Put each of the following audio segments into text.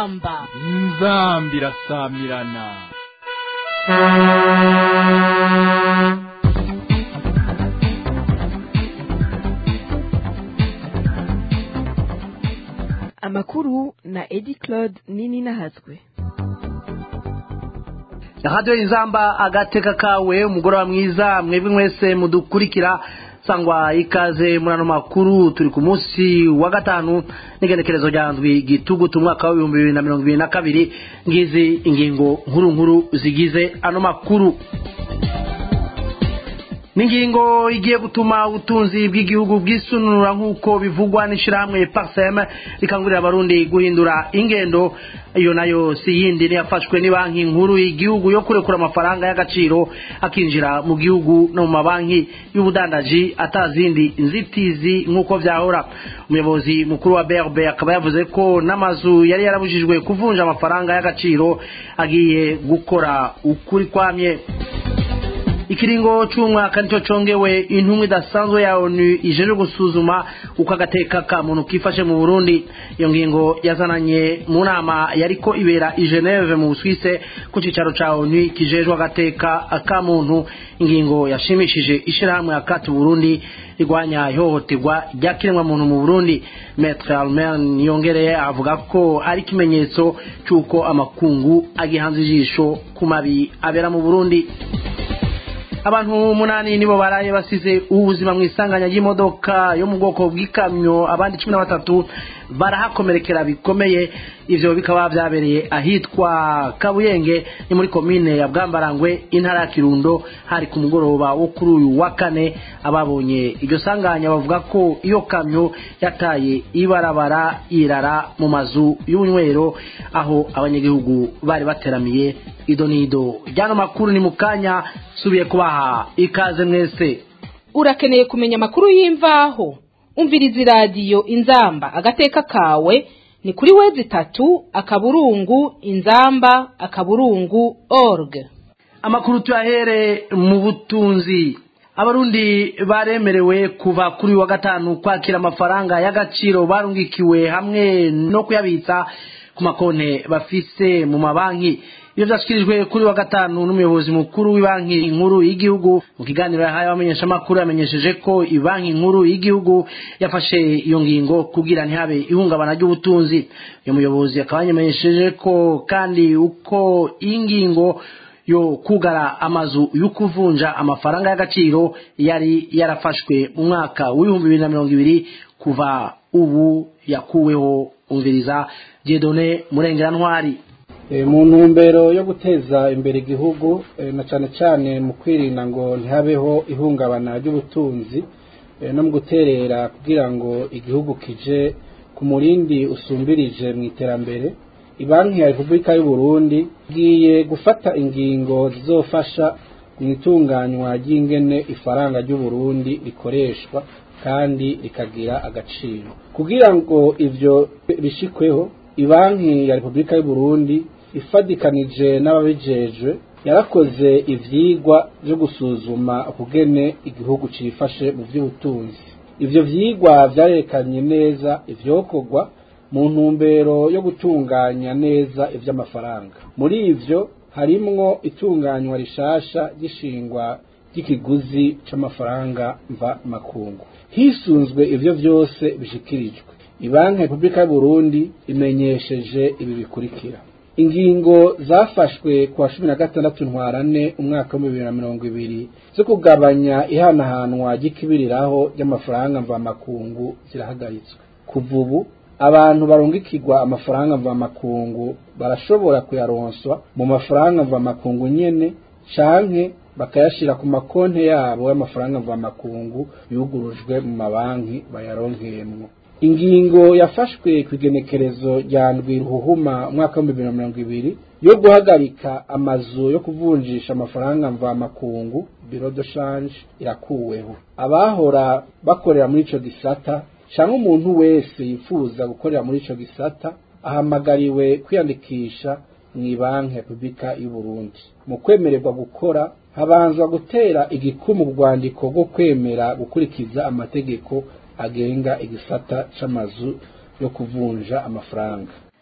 inzamba inzambi irasamirana amakuru na edi claude nini nahazwe radiyo inzamba agateka kawe umugoroba mwiza mwebwe mwese mudukurikira sangwa ikaze muri ano makuru turi ku munsi wa gatanu n'igenekerezo rya ndwi gitugutu umwaka w'ibihumbi bibiri na mirongo ibiri na kabiri ngizi ingingo nkuru nkuru zigize ano makuru n'ingingo igiye gutuma ubutunzi bw'igihugu bwisununura nk'uko bivugwa n'ishyirahamwe parsem rikangurira abarundi guhindura ingendo iyo nayo si yindi niyafashwe ni banki nkuru y'igihugu yo kurekura amafaranga y'agaciro akinjira mu gihugu no mu mabanki y'ubudandaji atazindi nzitizi nk'uko byahora umuyobozi mukuru wa brb akaba yavuze ko n'amazu yari yarabujijwe kuvunja amafaranga y'agaciro agiye gukora ukuri kwamye ikiringo cy'umwaka nicyo congewe intumwa idasanzwe ya onu ijeje gusuzuma uko agateka ka muntu kifashe mu burundi iyo ngingo yazananye mu nama yariko ibera i geneve mu busuwise ku cicaro ca onu kijejwe agateka ka muntu ingingo yashimishije ishirahamwe akati burundi rigwanya ihohoterwa rya kiremwamuntu mu burundi metre almen yongereye avuga ko ari ikimenyetso c'uko amakungu agihanze ijisho ku mabi abera mu burundi abantu umunani nibo baraye basize ubuzima mu isanganya ry'imodoka yo mu bwoko bw'ikamyo abandi cumi na batatu barahakomerekera bikomeye ivyo bikaba vyabereye ahitwa kabuyenge ni muri komine ya bwambarangwe intara ya kirundo hari ku mugoroba wo kuri uyu wa kane ababonye iryo sanganya bavuga ko iyo kamyo yataye ibarabara irara mu mazu y'ubunywero aho abanyagihugu bari bateramiye ido nido ryano makuru ni mu kanya subiye kubaha ikaze mwese urakeneye kumenya amakuru y'imvaho umviriza iradiyo inzamba agateka kawe ni kuri wezi itatu akaburungu inzamba akaburungu org amakuru tuyahere mu butunzi abarundi baremerewe kuva kuri wa gatanu kwakira amafaranga y'agaciro barungikiwe hamwe no kuyabitsa ku makonte bafise mu mabanki iyo byashyikirijwe kuri wa gatanu n'umuyobozi mukuru w'ibanki nkuru y'igihugu mu kiganiro yahaye abamenyeshamakuru yamenyesheje ko banki nkuru y'igihugu yafashe iyo ngingo kugira ntihabe ihungabana ry'ubutunzi uyu muyobozi akaba yamenyesheje ko kandi uko iyi ngingo yo kugara amazu yo kuvunja amafaranga y'agaciro yari yarafashwe mu mwaka w'ibihumbi bibiri na mirongo ibiri kuva ubu yakuweho umviriza jedone murengerantwari mu ntumbero yo guteza imbere igihugu na cyane cyane mu kwirinda ngo ntihabeho ihungabana ry'ubutunzi no mu guterera kugira ngo igihugu kije ku murindi usumbirije mu iterambere banki ya repubulika y'u Burundi igiye gufata ingingo zizofasha mu itunganywa ry'ingene ifaranga ry'u Burundi rikoreshwa kandi rikagira agaciro kugira ngo ibyo bishikweho banki ya repubulika y'u Burundi ifadikanije n'ababijejwe yarakoze ivyigwa byo gusuzuma ukugene igihugu cifashe mu by'ubutunzi ivyo vyigwa vyarekanye neza ivyokorwa mu ntumbero yo gutunganya neza ivy'amafaranga muri ivyo harimwo itunganywa rishasha ry'ishingwa ry'ikiguzi c'amafaranga mva makungu hisunzwe ivyo vyose bishikirijwe ibanki repubulika y'uburundi imenyesheje ibi bikurikira ingingo zafashwe ku wa cumi na gatandatu ntwarane umwaka w'ibihumbi bibiri na mirongo ibiri zo kugabanya ihanahanwa ry'ikibiriraho ry'amafaranga mvamakungu zirahagaritswe kuva ubu abantu barungikirwa amafaranga mvamakungu barashobora kuyaronswa mu mafaranga mvamakungu nyene canke bakayashira ku makonti yabo y'amafaranga mvamakungu yugurujwe mu mabanki bayaronkeyemwo ingingo yafashwe ku igenekerezo rya ndwi ruhuhuma umwaka w'ibihumbi bibiri na mirongo ibiri yo guhagarika amazu yo kuvunjisha amafaranga mvamakungu biro de shanje irakuweho abahora bakorera muri ico gisata canke umuntu wese yifuza gukorera muri ico gisata ahamagariwe kwiyandikisha mw'ibanki repubulika y'u Burundi mu kwemererwa gukora habanzwa gutera igikumu rwandiko rwo kwemera gukurikiza amategeko agenga igisata c'amazu yo kuvunja amafaranga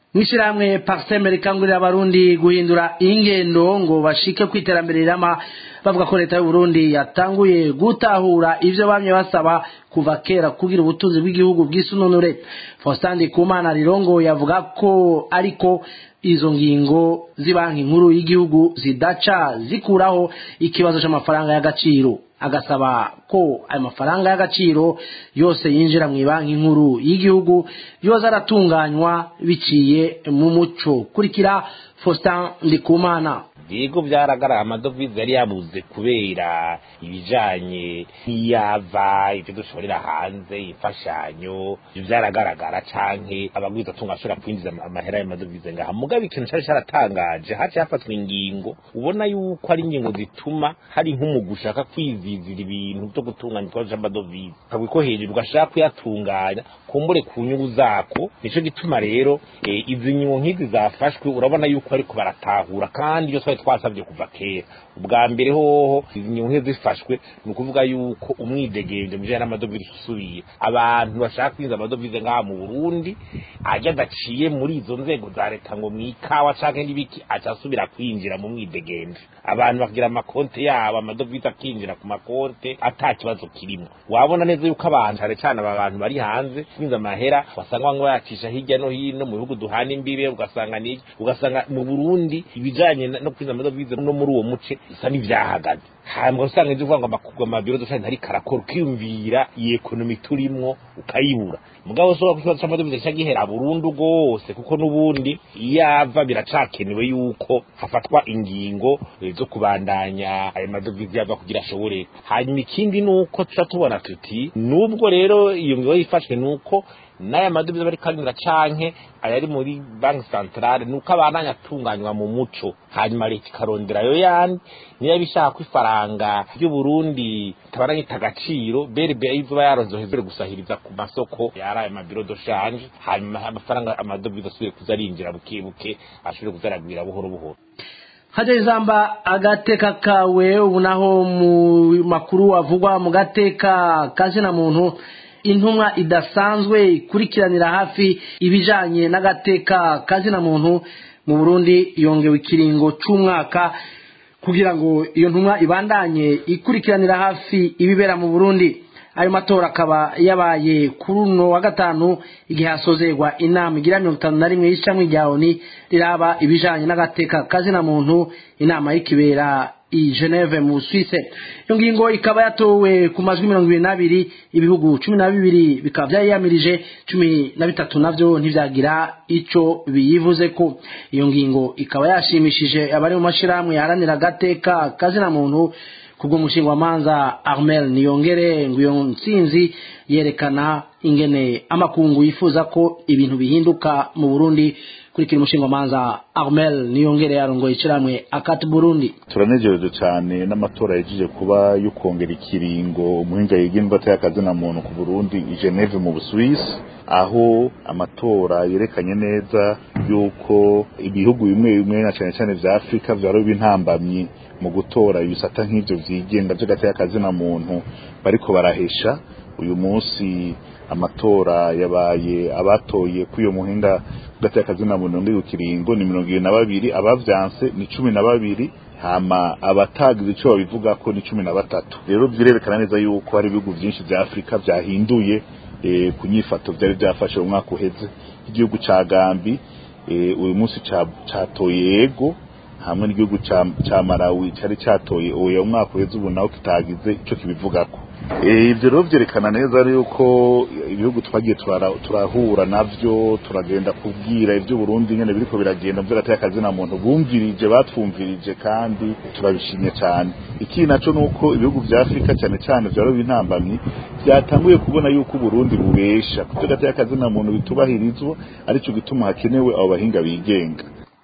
mw'ishyirahamwe pariseme rikangurira abarundi guhindura ingendo ngo bashike ku iterambere rirama bavuga ko leta y'uburundi yatanguye gutahura ivyo bamye basaba kuva kera kugira ubutunzi bw'igihugu bw'isununure faustin ndikumana rirongo yavuga ko ariko izo ngingo z'ibanki nkuru y'igihugu zidaca zikuraho ikibazo c'amafaranga y'agaciro agasaba ko ayo mafaranga y'agaciro yose yinjira mu banki nkuru y'igihugu yoza aratunganywa biciye mu muco kurikira faustin ndikumana yego byaragaragara amadovize yari yabuze kubera ibijanye n'iyava ibyo dushorera hanze imfashanyo ibyo byaragaragara canke abagwiza tunga ashobora kwinjiza amahera y'amadovize ngaha mugabe ikintu cari caratangaje haciye hafatwa ingingo ubona yuko ari ingingo zituma hari nk'umugu ushaka kwizizira ibintu byo gutunganya ikibazo c'amadovize ukabwi ko hejuru ugashaka kuyatunganya kumbure ku nyungu zako nico gituma rero e, izi nyungu nk'izi zafashwe urabona yuko ariko baratahura kandi iyo twari twasabye kuva kera ubwa mbere hoho izi nyungu nk'izi zifashwe ni ukuvuga yuko umwidegemvyo mu bijanye n'amadovize usubiye abantu bashaka kwinjiza amadovize ngaha mu burundi ajya adaciye muri izo nzego za leta ngo mw'ikawa canke n'ibiki aca asubira kwinjira mu mwidegemvyo abantu bagira amakonte yabo amadovize akinjira ku makonte ata kibazo kirimo wabona neza yuko abantu cane cane aba bantu bari hanze kwinjiza amahera wasanga bamwe bayacisha hirya no hino mu bihugu duhana imbibe ugasanga ni ugasanga mu burundi ibijanye no kwinjiza amadovize no muri uwo muce bisa n'ivyahagaze hambwa usanga ivyo uvuga ngo amakugwa amabiro dushanye ntari karakora ukiyumvira iyi ekonomi turimwo ukayibura mugabo so ikibazo c'amadovize kica gihera burundu rwose kuko n'ubundi iyava biracakenewe yuko hafatwa ingingo zo kubandanya ayo madovize yava kugira ashobore hanyuma ikindi nuko tuca tubona tuti nubwo rero iyo ngingo yifashwe nuko n'aya madovize bari karinda canke ayari muri banki centrale nuko abandanya atunganywa mu muco hanyuma leta ikarondera yo yandi niyo bishaka ko ifaranga ry'uburundi tabaranye agaciro berbe izuba yaronzohezere gusahiriza ku masoko yari ayo mabiro do shanje hanyuma amafaranga amadovize asubire kuza arinjira buke buke ashobore kuzaragwira buhoro buhoro hajya izamba agateka kawe ubu naho mu makuru avugwa mu gateka kazina muntu intumwa idasanzwe ikurikiranira hafi ibijanye n'agateka kazina muntu mu Burundi yongewe ikiringo c'umwaka kugira ngo iyo ntumwa ibandanye ikurikiranira hafi ibibera mu Burundi ayo matora akaba yabaye kuri uno wa gatanu igihe hasozerwa inama igira mirongo itanu na rimwe y'ishamwe rya oni riraba ibijanye n'agateka kazina muntu inama y'ikibera i Geneve mu Suisse iyo ngingo ikaba yatowe ku majwi mirongo ibiri n'abiri ibihugu cumi na bibiri bikaba vyayiyamirije cumi na bitatu navyo ntivyagira ico biyivuze ko iyo ngingo ikaba yashimishije abari mu mashirahamwe yaharanira agateka kazina muntu kubwo umushinga manza Armel Niyongere ngo iyo ntsinzi yerekana ingene amakungu yifuza ko ibintu bihinduka mu Burundi kurikira umushinga manza Armel Niyongere yarongoye ikiramwe akati Burundi turanejereje cyane n'amatora yagiye kuba yo kongera ikiringo umuhinga yigindwa atakaze na muntu ku Burundi i Geneve mu Busuwisi aho amatora yerekanye neza yuko ibihugu bimwe bimwe na cyane cyane vya Afrika vyaro bintambamye mu gutora ibisata nk'ivyo vyigenga vy'agateka na muntu bariko barahesha uyu munsi amatora yabaye abatoye kuri uyo muhinga gateka na muntu ndi ukiringo ni mirongo ibiri na babiri abavyanse ni cumi na babiri hama abatagize ico babivuga ko ni cumi na batatu rero birerekana neza yuko hari ibihugu vyinshi vya Afrika vyahinduye e, ku nyifato vyari vyafashe mu mwaka uheze igihugu ca Gambi e, uyu munsi catoye yego hamwe n'igihugu ca Malawi cari catoye uwo mwaka uheze ubu naho kitagize ico kibivugako ibyo rero byerekana neza yuko ibihugu twagiye turahura navyo turagenda kubwira ibyo Burundi nyene biriko biragenda mu akazi na muntu bumvirije batwumvirije kandi turabishimye cyane iki naco nuko ibihugu vya Afrika cyane cyane vyaro bintambamye byatanguye kubona yuko Burundi bubesha kuvyo akazi na muntu bitubahirizwa arico gituma hakenewe abo bahinga bigenga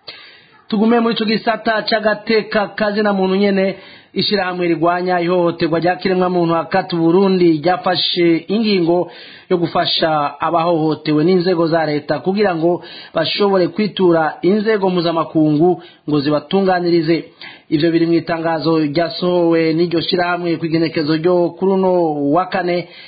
tugume muri ico gisata c'agateka kazi na muntu nyene ishirahamwe rigwanya ihohoterwa rya kiremwa muntu hakati Burundi ryafashe ingingo yo gufasha abahohotewe n'inzego za leta kugira ngo bashobore kwitura inzego mpuzamakungu ngo zibatunganirize ivyo biri mu itangazo ryasohowe n'iryo shirahamwe kw'igenekezo ryo kuri uno wa kane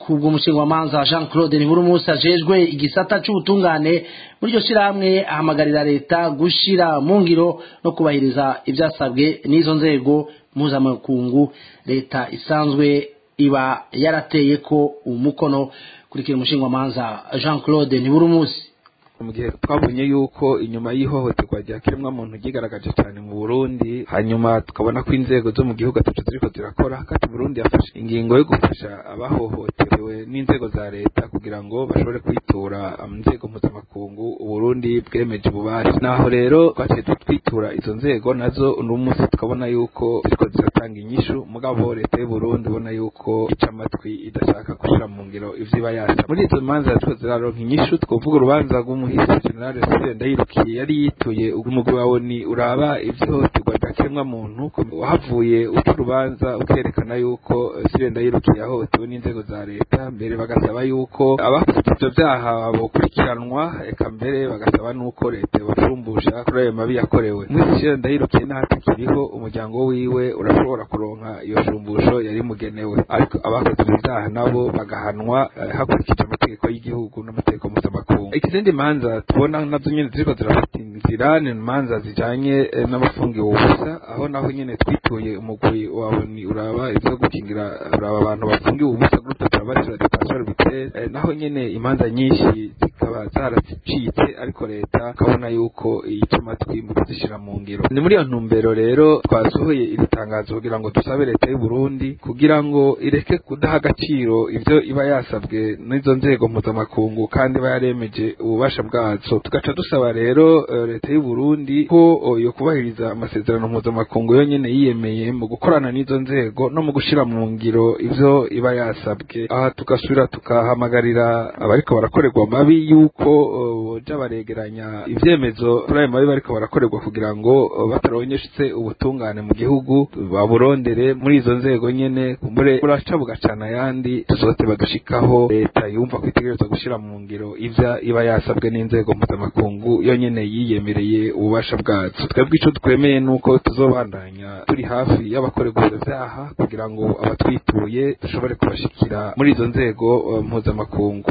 kubwo umushingamanza Jean Claude Niburumusi ajejwe igisata c'ubutungane muri iryo shirahamwe ahamagarira leta gushira mu ngiro no kubahiriza ivyasabwe n'izo nzego mpuzamakungu leta isanzwe iba yarateye ko umukono kurikira umushingamanza Jean Claude Niburumusi mu gihe twabonye yuko inyuma y'ihohoterwa rya kiremwamuntu ryigaragaje cyane mu burundi hanyuma tukabona ko inzego zo mu gihugu atatu ziriko zirakora kandi burundi yafashe ingingo yo gufasha abahohotewe n'inzego za leta kugira ngo bashobore kwitura inzego mpuzamakungu uburundi bwemeje ububasha naho rero twaciye twitura izo nzego nazo uno munsi tukabona yuko ziriko ziratanga inyishu mugabo leta y'uburundi ubona yuko ica amatwi idashaka gushira mu ngiro ivyo iba yasa muri izo manza ziriko ziraronka inyishu twovuga urubanza rw'umuhisi generale sire ndayirukiye yari yituye umugwi wawe ni uraba ivy'ihohoterwa rya kiremwamuntu wahavuye uca urubanza ukerekana yuko sire ndayirukiye yahohotewe n'inzego za leta mbere bagasaba yuko abakoze ivyo vyaha bokurikiranwa eka mbere bagasaba nuko leta yobashumbusha kuri ayo mabi yakorewe umuhisi sire ndayirukiye n'ahatakiriho umuryango wiwe urashobora kuronka iyo shumbusho yari mugenewe ariko abakoze ivyo vyaha nabo bagahanwa hakurikije amategeko y'igihugu n'amategeko mpuzamakungu ikizindi manza tubona nazo nyene ziriko zirafata inzira ni imanza zijanye n'abafungiwe ubusa aho naho nyene twituye umugwi wawe ni uraba ivyo gukingira uraba abantu bafungiwe ubusa groupe travail sur detention arbitraire naho nyene imanza nyinshi zikaba zaracitse ariko leta ukabona yuko yica amatwi mu kuzishira mu ngiro ni muri iyo ntumbero rero twasohoye iri tangazo kugira ngo dusabe leta y'u Burundi kugira ngo ireke kudaha agaciro ivyo iba yasabwe n'izo nzego mpuzamakungu kandi iba yaremeje ububasha bwazo tugaca dusaba rero uh, leta y'u Burundi ko uh, yo kubahiriza amasezerano mpuzamakungu yonyene yiyemeye mu gukorana n'izo nzego no mu gushira mu ngiro ivyo iba yasabwe aha tugasubira tukahamagarira abariko barakorerwa mabi yuko boja uh, baregeranya ivyemezo kuri ayo mabi bariko barakorerwa kugira ngo uh, bataronyeshetse ubutungane mu gihugu baburondere muri izo nzego nyene kumbure buraca bugacana ayandi tuzote bagashikaho leta yumva ko itegerezwa gushira mu ngiro ivya iba yasabwe n'inzego mpuzamakungu yonyene yiyemereye ububasha bwazo twebwe ico twemeye nuko tuzobandanya turi hafi y'abakorerwa ivyo vyaha kugira ngo abatwituye dushobore kubashikira muri izo nzego uh, mpuzamakungu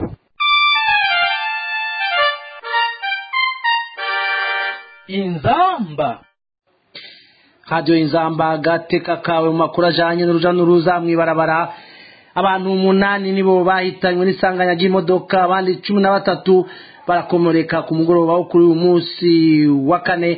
inzamba radiyo inzamba agateka kawe mu makuru ajyanye n'uruja n'uruza mu ibarabara abantu umunani nibo bahitanywe n'isanganya ry'imodoka abandi cumi na batatu barakomoreka ku mugoroba wo kuri uyu munsi wa kane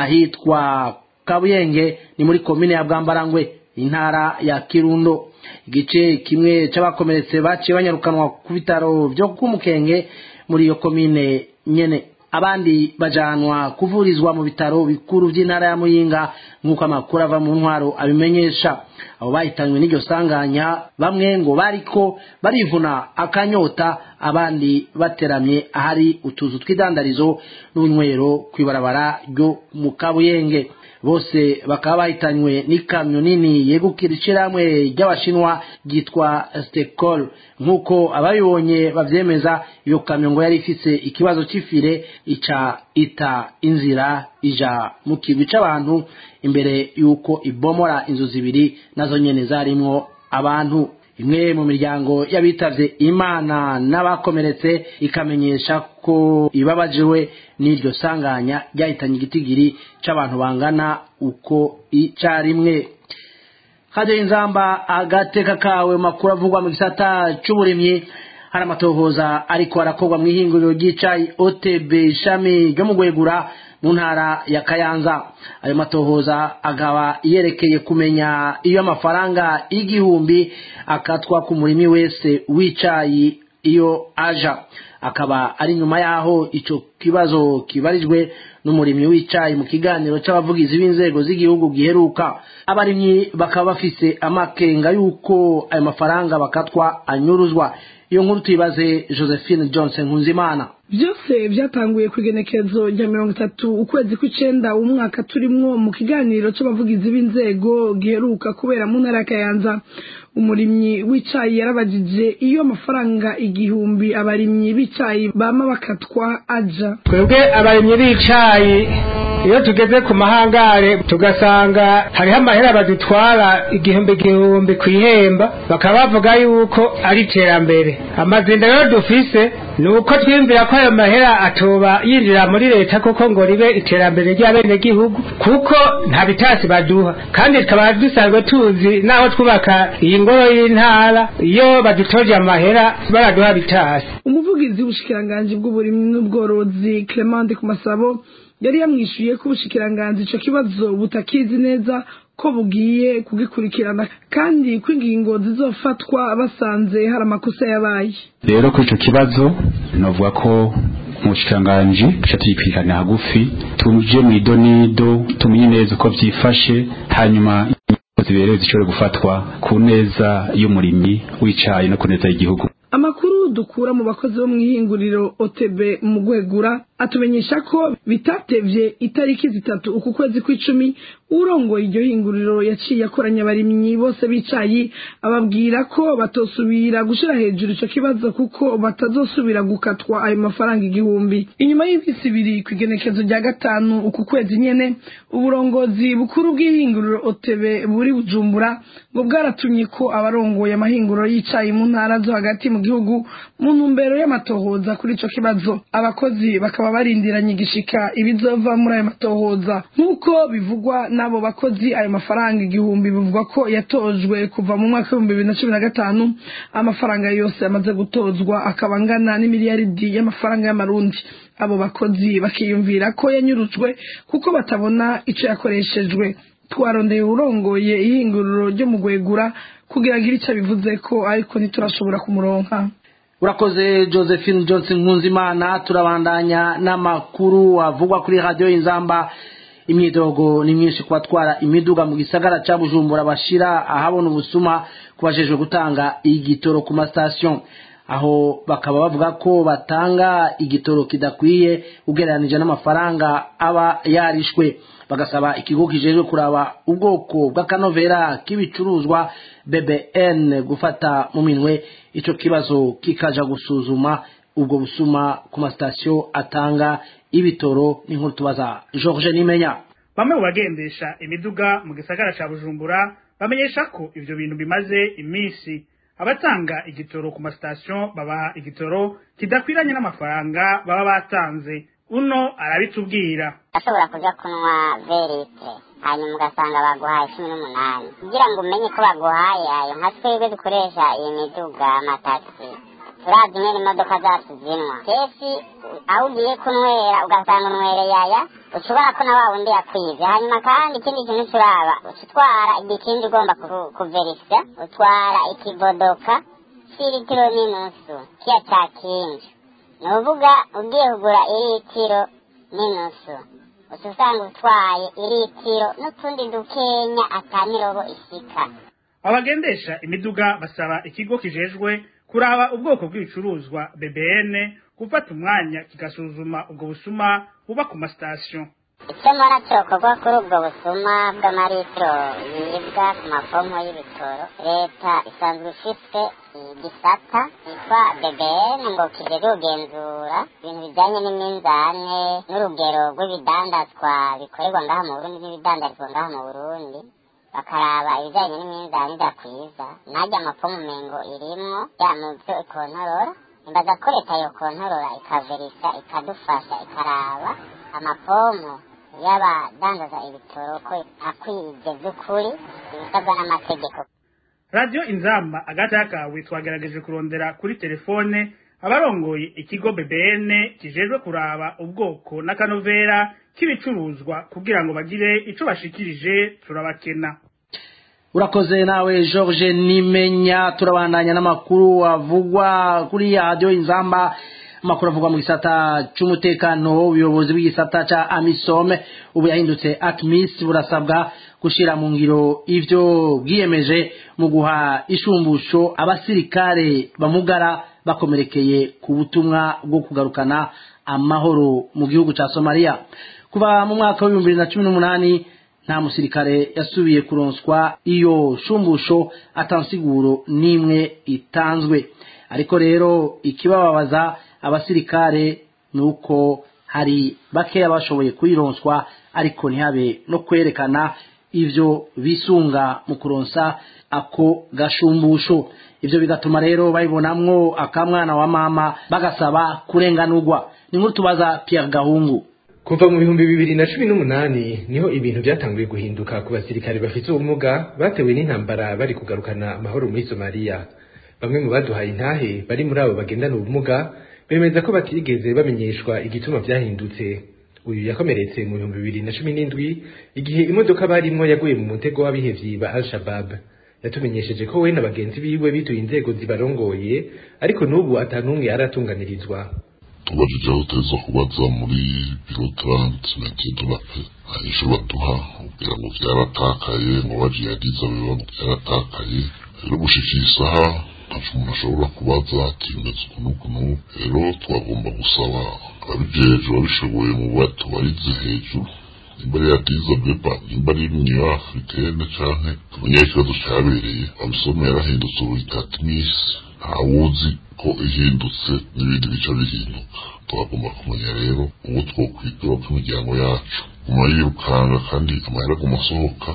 ahitwa kabuyenge ni muri komine ya bwambarangwe intara ya kirundo igice kimwe cy'abakomeretse baciye banyarukanwa ku bitaro byo kumukenge muri iyo komine nyene abandi bajanwa kuvurizwa mu bitaro bikuru by'intara ya muyinga nk'uko amakuru ava mu ntwaro abimenyesha abo bahitanywe n'iryo sanganya bamwe ngo bariko barivuna akanyota abandi bateramye ahari utuzu tw'idandarizo n'unywero ku ibarabara ryo mu kabuyenge bose bakaba bahitanywe n'ikamyo nini yegukira ishyirahamwe ry'abashinwa ryitwa stekol nk'uko ababibonye bavyemeza iyo kamyo ngo yari ifise ikibazo c'ifire ica ita inzira ija mu kigwi c'abantu imbere y'uko ibomora inzu zibiri nazo nyene zarimwo abantu imwe mu miryango y'abitavye imana n'abakomeretse ikamenyesha ko ibabajiwe n'iryo sanganya ryahitanye igitigiri c'abantu bangana uko icarimwe hajyaho inzamba agateka kawe makuru avugwa mu gisata c'uburimyi hari amatohoza ariko arakorwa mu ihinguriro ry'icayi otb ishami ryo mu gwegura mu ntara ya kayanza ayo matohoza akaba yerekeye kumenya iyo amafaranga y'igihumbi akatwa ku murimi wese w'icayi iyo aja akaba ari nyuma yaho ico kibazo kibarijwe n'umurimyi w'icayi mu kiganiro c'abavugizi b'inzego z'igihugu giheruka abarimyi bakaba bafise amakenga y'uko ayo mafaranga bakatwa anyuruzwa iyo nkuru tuyibaze josephine johnson nkunzimana byose byatanguye ku igenekerezo rya mirongo itatu ukwezi kw'icenda umwaka turimwo mu kiganiro c'abavugizi b'inzego giheruka kubera mu ntara ya kayanza umurimyi w'icayi yarabajije iyo amafaranga igihumbi abarimyi b'icayi bama bakatwa aja twebwe abarimyi b'icayi iyo tugeze ku mahangare tugasanga hariho amahera badutwara igihumbi igihumbi ku ihemba bakaba bavuga yuko ari iterambere amazinda rero dufise ni uko twiyumvira ko ayo mahera atoba yinjira muri leta kuko ngo ribe iterambere ry'abenegihugu kuko nta bitasi baduha kandi tukaba dusanzwe tuzi naho twubaka iyi ngoro y'intara iyo badutoje amahera baraduha bitasi umuvugizi w'ubushikiranganji bw'uburimyi n'ubworozi Clement ku masabo yari yamwishuye ko ubushikiranganji ico kibazo butakizi neza ko bugiye kugikurikirana kandi ko ingingo zizofatwa basanze hari amakosa yabaye rero kuri ico kibazo novuga ko umushikiranganji tuca tuyikurikirana hagufi tuje mu idonido tumenye neza uko vyifashe hanyuma ziberewe zishobore gufatwa ku neza y'umurimyi w'icayi no ku neza y'igihugu amakuru dukura mu bakozi bo mu ihinguriro OTB mu gwegura atumenyesha ko bitatevye itariki zitatu uku kwezi kw'icumi urongoye iryo hinguriro yaciye akoranya abarimyi bose bicayi ababwira ko batosubira gushira hejuru ico kibazo kuko batazosubira gukatwa ayo mafaranga igihumbi inyuma y'imisi ibiri ku igenekezo rya gatanu uku kwezi nyene uburongozi bukuru bw'ihinguriro OTB buri bujumbura ngo bwaratumye ko abarongoye amahinguriro y'icayi mu ntara zo hagati mu gihugu mu ntumbero y'amatohoza kuri ico kibazo abakozi bakaba barindiranye igishika ibizova muri ayo matohoza nk'uko bivugwa n'abo bakozi ayo mafaranga igihumbi bivugwa ko yatojwe kuva mu mwaka w'ibihumbi bibiri na cumi na gatanu amafaranga yose yamaze gutozwa akaba angana n'imiliyaridi y'amafaranga y'amarundi abo bakozi bakiyumvira ko yanyurujwe kuko batabona ico yakoreshejwe twarondeye urongoye ihinguriro ryo mu gwegura kugira agire icyo bivuze ko ariko ntiturashobora kumuronka urakoze josephine johnson nkunzimana turabandanya n'amakuru avugwa kuri radiyo y'inzamba imyidogo ni myinshi ku batwara imiduga mu gisagara cya bujumbura bashira ahabona ubusuma kubajejwe gutanga igitoro ku masitasiyo aho bakaba bavuga ko batanga igitoro kidakwiye ugereranije n'amafaranga aba yarishwe bagasaba ikigo kijejwe kuraba ubwoko bw'akanovera k'ibicuruzwa bbn gufata mu minwe ico kibazo kikaja gusuzuma ubwo busuma ku masitasiyo atanga ibitoro n'inkuru tubaza george nimenya bamwe mu bagendesha imiduga mu gisagara ca bujumbura bamenyesha ko ivyo bintu bimaze iminsi abatanga igitoro ku masitasiyo babaha igitoro kidakwiranye n'amafaranga baba batanze uno arabitubwira ashobora kuja kunywa verite hanyuma ugasanga baguhaye cumi n'umunani kugira ngo umenye ko baguhaye ayo nka twebwe dukoresha iyi miduga amatagisi turazi nyene imodoka zacu zinwa kenshi aho ugiye kunywera ugasanga unywereye aya ushobora ko na wa wundi yakwivye hanyuma kandi ikindi kintu turaba utwara igikindi ugomba kuverisya utwara ikibodoka c'iritiro n'inusu kiya ca kinju ni uvuga ugiye kugura iritiro n'inusu uca usanga utwaye iritiro n'utundi dukenya atamirobo ishika abagendesha imiduga basaba ikigo kijejwe kuraba ubwoko bw'ibicuruzwa bbn gufata umwanya kigasuzuma ubwo busuma buba ku masitasiyo icyo mbona cyokorwa kuri ubwo busuma bw'amaritiro yibwa ku mapompo y'ibitoro leta isanzwe ifite igisata yitwa bbn ngo kije kugenzura ibintu bijyanye n'iminzane n'urugero rw'ibidandazwa bikorerwa ngaha mu burundi n'ibidandazwa ngaha mu burundi bakaraba ibijyanye n'iminzane idakwiza najya amapompo mengo irimwo ya mu byo ikontorora imbaza ko leta yokontorora ikaverisa ikadufasha ikaraba amapompo y'abadandaza ibitoro ko akwije by'ukuri ibisabwa n'amategeko radiyo inzamba agata kawe twagerageje kurondera kuri telefone abarongoye ikigo bbn kijejwe kuraba ubwoko n'akanovera k'ibicuruzwa kugira ngo bagire ico bashikirije turabakena urakoze nawe george nimenya turabandanya n'amakuru avugwa kuri radiyo inzamba amakuru avugwa mu gisata cy'umutekano ubuyobozi bw'igisata cya amisome ubu yahindutse atmis burasabwa gushyira mu ngiro ibyo bwiyemeje mu guha ishumbusho abasirikare bamugara bakomerekeye ku butumwa bwo kugarukana amahoro mu gihugu cya somaliya kuva mu mwaka w'ibihumbi bibiri na cumi n'umunani nta musirikare yasubiye kuronswa iyo shumbusho atansiguro n'imwe itanzwe ariko rero ikibababaza abasirikare ni uko hari bakeya bashoboye kuyironswa ariko ntihabe no kwerekana ivyo bisunga mu kuronsa ako gashumbusho ivyo bigatuma rero babibonamwo akamwana wa mama bagasaba kurenganurwa ni nkuru tubaza Pierre Gahungu kuva mu bihumbi bibiri na cumi n'umunani niho ibintu byatanguye guhinduka ku basirikare bafite ubumuga batewe n'intambara bari kugarukana amahoro muri somaliya bamwe mu baduhaye intahe bari muri abo bagendana ubumuga bemeza ko batigeze bamenyeshwa igituma byahindutse uyu yakomeretse mu bihumbi bibiri na cumi n'indwi igihe imodoka barimwo yaguye mu mutego w'abihevyi ba al shabab yatumenyesheje ko we na bagenzi biwe bituye inzego zibarongoye ariko n'ubu atanumwe aratunganirizwa tubajije aho uteza kubaza muri biro taranti na kidubape ahisho baduha kugira ngo vyaratakaye ngo baje yagize biba vyaratakaye rero gushikira isaha ntaco umuntu ashobora kubaza ati bimeze ukuntu ukuntu rero twagomba gusaba ababijejwe babishoboye mu batubarize hejuru nimba ari yadiza beba nimba ari niyo africaine canke tumenye ikibazo cabereye amisome yarahindutse ubu itatimisi ntawuzi ko ihindutse n'ibindi bica bihinduka twagomba kumenya rero uwo twokwigura kw'imiryango yacu guma yirukanga kandi amahera aguma asohoka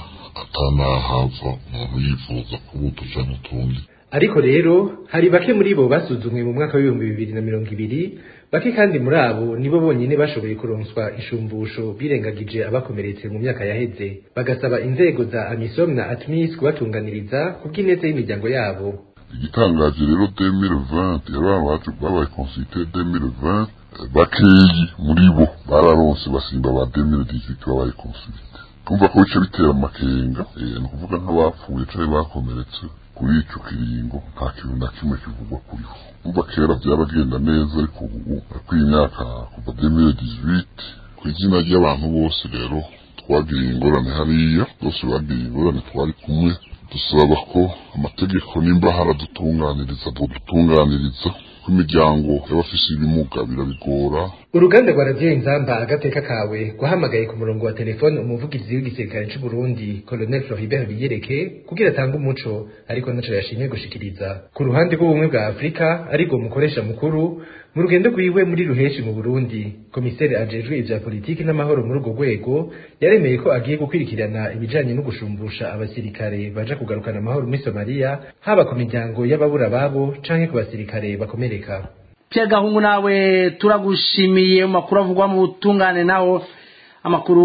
atanahava umuntu yifuza kubuto canke utundi ariko rero hari bake muri bo basuzumwe mu mwaka w'ibihumbi bibiri na mirongo ibiri bake kandi muri abo nibo bonyine bashoboye kuronswa inshumbusho birengagije abakomeretse mu myaka yaheze bagasaba inzego za amisom na atmis kubatunganiriza kubw'ineza y'imiryango yabo igitangaje rero 2020 yari baje babaye consulté 2020 bakeyi muri bo bararonse basimba ba 2018 babaye consulté kumva ko bice bitera amakenga ni ukuvuga nk'abapfuye canke bakomeretse kuri ico kiringo nta kintu na kimwe kivugwa kuriho umva kera byaragenda neza ariko ubu kuri imyaka kuva 2018 ku izina ry'abantu bose rero twagiriye ingorane hariya bose bagiriye ingorane twari kumwe dusaba ko amategeko nimba haradutunganiriza dutunganiriza ko imiryango y'abafise ibimuga birabigora uruganda rwa radiyo inzamba agateka kawe guhamagaye ku murongo wa telefone umuvugizi w'igisirikare c'u Burundi Colonel Floribert Biyereke kugira atange umuco ariko naco yashimye gushikiriza ku ruhande rw'ubumwe bwa Afrika ariko mukoresha mukuru mu rugendo rwiwe muri ruheshi mu Burundi komiseri ajejwe ivya politiki n'amahoro muri urwo rwego yaremeye ko agiye gukwirikirana ibijanye no gushumbusha abasirikare baja kugarukana amahoro muri Somalia haba ku miryango y'ababura babo canke ku basirikare bakomereka Pierre Gahungu nawe turagushimiye mu makuru avugwa mu butungane naho amakuru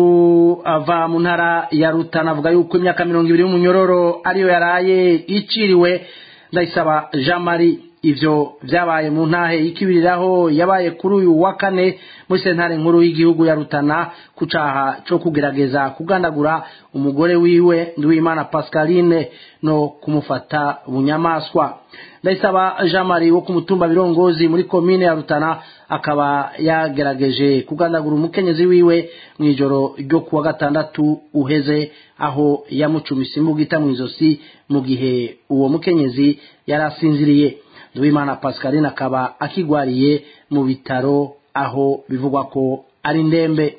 ava mu ntara ya Rutana avuga yuko imyaka mirongo ibiri y'umunyororo ariyo yaraye iciriwe ndayisaba Jean Marie ivyo vyabaye mu ntahe y'ikibiriraho yabaye kuri uyu wa kane muri sentare nkuru y'igihugu ya Rutana ku caha co kugerageza kugandagura umugore wiwe Nduwimana Pascaline no kumufata bunyamaswa ndayisaba Jean Marie wo ku mutumba birongozi muri komine ya Rutana akaba yagerageje kugandagura umukenyezi wiwe mu ijoro ryo kuwa gatandatu uheze aho yamucumise imbugita mu izosi mu gihe uwo mukenyezi yari asinziriye Nduwimana Pascaline akaba akigwariye mu bitaro aho bivugwa ko ari ndembe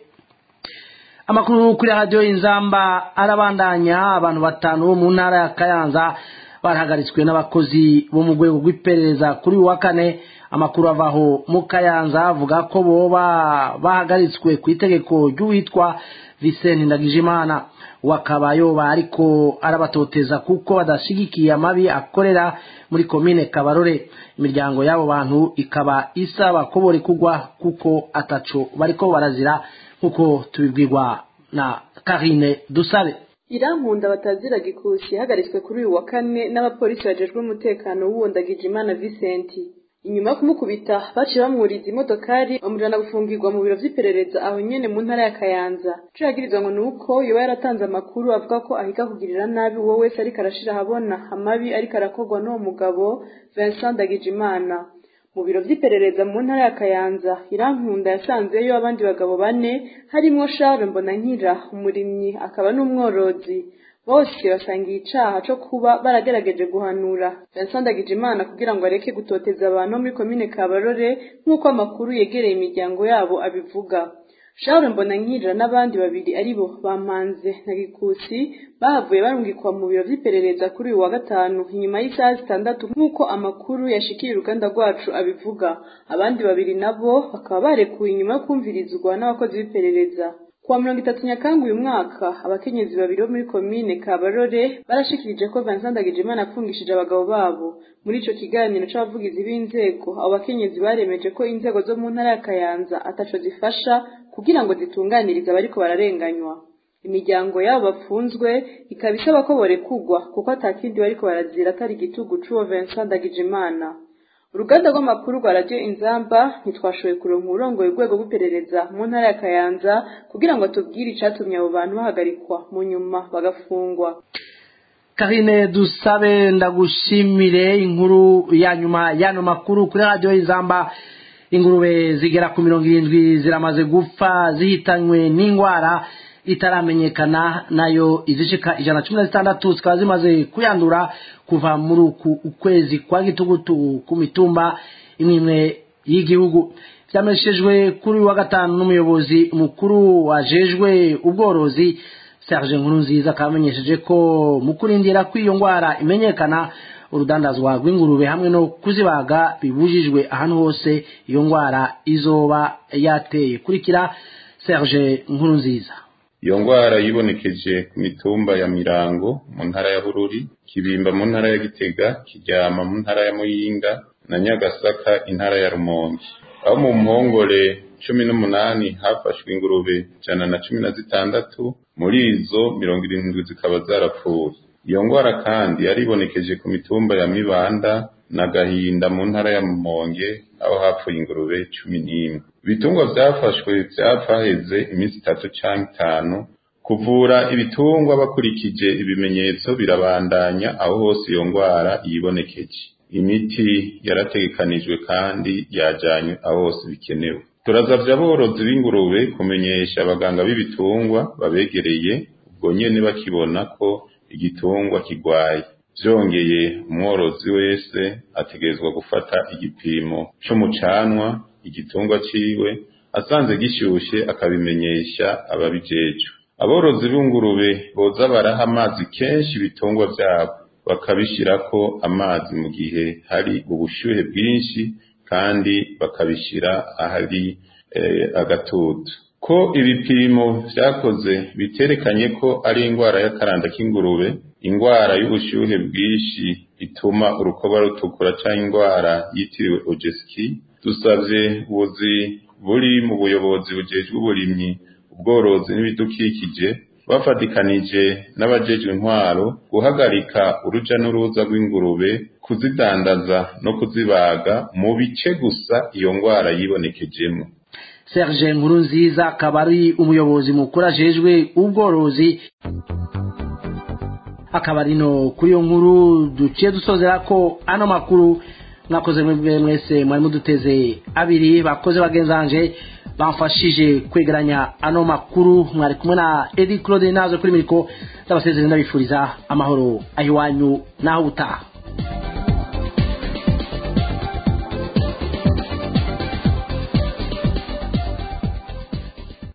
amakuru kuri radio inzamba arabandanya abantu batanu bo mu ntara ya Kayanza barahagaritswe n'abakozi bo mu rwego rw'iperereza kuri wa kane amakuru avaho mu Kayanza avuga ko boba bahagaritswe ku itegeko ry'uwitwa Vincent Ndagijimana wakaba yoba ariko arabatoteza kuko badashigikiye amabi akorera muri komine Kabarore imiryango y'abo bantu ikaba isaba ko bore kugwa kuko ataco bariko barazira nkuko tubibwirwa na Karine Dusabe irankunda batazira gikusi yahagaritswe kuri uyu wa kane n'abapolisi bajejwe umutekano w'uwondagije imana Vincent inyuma yo kumukubita baciye bamwuriza imodokari bamujana gufungirwa mu biro vy'iperereza aho nyene mu ntara ya Kayanza ico yagirizwa ngo nuko yoba yaratanze amakuru avuga ko ahiga kugirira nabi uwo wese ariko arashira ahabona amabi ariko arakorwa n'uwo mugabo Vincent Ndagijimana mu biro vy'iperereza mu ntara ya Kayanza irankunda yasanzeyo abandi bagabo bane harimwo Charles Mbonankira umurimyi akaba n'umworozi bose basangiye icaha co kuba baragerageje guhanura Vincent Ndagijimana kugira ngo areke gutoteza abantu muri komine Kabarore nk'uko amakuru yegereye imiryango yabo abivuga Charles Mbonankira n'abandi babiri aribo bamanze na Gikusi bahavuye barungikwa mu biro vy'iperereza kuri uyu wa gatanu inyuma y'isaha zitandatu nk'uko amakuru yashikira uruganda rwacu abivuga abandi babiri nabo bakaba barekuwe inyuma yo kumvirizwa n'abakozi b'iperereza kuwa mirongo itatu nyakanga uyu mwaka abakenyezi babiri bo muri komine kabarore barashikirije ko Vincent Ndagijimana apfungishije abagabo babo muri ico kiganiro c'abavugizi b'inzego abo bakenyezi baremeje ko inzego zo mu ntara ya Kayanza ataco zifasha kugira ngo zitunganirize abariko bararenganywa imiryango yabo bafunzwe ikaba isaba ko borekugwa kuko atakindi bariko barazira atari igitugu c'uwo Vincent Ndagijimana uruganda rw'amakuru rwa radiyo inzamba ntitwashoboye kuronka urongoye urwego rw'iperereza mu ntara ya kayanza kugira ngo atubwire icatumye abo bantu bahagarikwa mu nyuma bagafungwa karine dusabe ndagushimire inkuru ya nyuma y'ano makuru kuri radiyo y'inzamba ingurube zigera ku mirongo irindwi ziramaze gupfa zihitanywe n'indwara itaramenyekana nayo izishika ijana cumi na zitandatu zikaba zimaze kuyandura kuva muri uku ukwezi kwa gitugutu ku mitumba imwe imwe y'igihugu byameshejwe kuri uyu wa gatanu n'umuyobozi mukuru wajejwe ubworozi Serge Nkurunziza akamenyesheje ko mu kurindira ko iyo ndwara imenyekana urudandazwa rw'ingurube hamwe no kuzibaga bibujijwe ahantu hose iyo ndwara izoba yateye kurikira Serge Nkurunziza iyo ndwara yibonekeje ku mitumba ya mirango mu ntara ya bururi kibimba mu ntara ya gitega kiryama mu ntara ya muyinga na nyagasaka intara ya rumonge aho mu mpongore cumi n'umunani hafashwe ingurube ijana na cumi na zitandatu muri izo mirongo irindwi zikaba zarapfuye iyo ndwara kandi yaribonekeje ku mitumba ya mibanda na gahinda mu ntara ya mumonge aho hapfuye ingurube cumi n'imwe ibitungwa vyafashwe vyapfa heze iminsi itatu canke itanu kuvura ibitungwa bakurikije ibimenyetso birabandanya aho hose iyo ndwara yibonekeje imiti yarategekanijwe kandi yajanywe aho hose bikenewe turazavya aborozi b'ingurube kumenyesha abaganga b'ibitungwa babegereye ubwo nyene bakibona ko igitungwa kigwaye vyongeye umworozi wese ategerezwa gufata igipimo c'umucanwa igitungwa ciwe asanze gishyushye akabimenyesha ababijejwe aborozi b'ingurube boza baraha amazi kenshi ibitungwa vyabo bakabishirako amazi mu gihe hari ubushyuhe bwinshi kandi bakabishira ahari eh, agatutu ko ibipimo vyakoze biterekanye ko ari indwara y'akaranda k'ingurube indwara y'ubushyuhe bwinshi ituma urukoba rutukura canke indwara yitiriwe ojeski dusavye ubuzi buri mu buyobozi bujejwe uburimyi ubworozi n'ibidukikije bafatikanije n'abajejwe intwaro guhagarika uruja n'uruza rw'ingurube kuzidandaza no kuzibaga mu bice gusa iyo ndwara yibonekejemo Serge Nkurunziza akaba ari umuyobozi mukuru ajejwe ubworozi akaba ari no kuri iyo nkuru duciye dusozera ko ano makuru mwakoze mwebwe mwese mwari muduteze abiri bakoze bagenzanje bamfashije kwegeranya ano makuru mwari kumwe na Eddie Claude nazo kuri miriko ndabasezerera ndabifuriza amahoro ahiwanyu naho utaha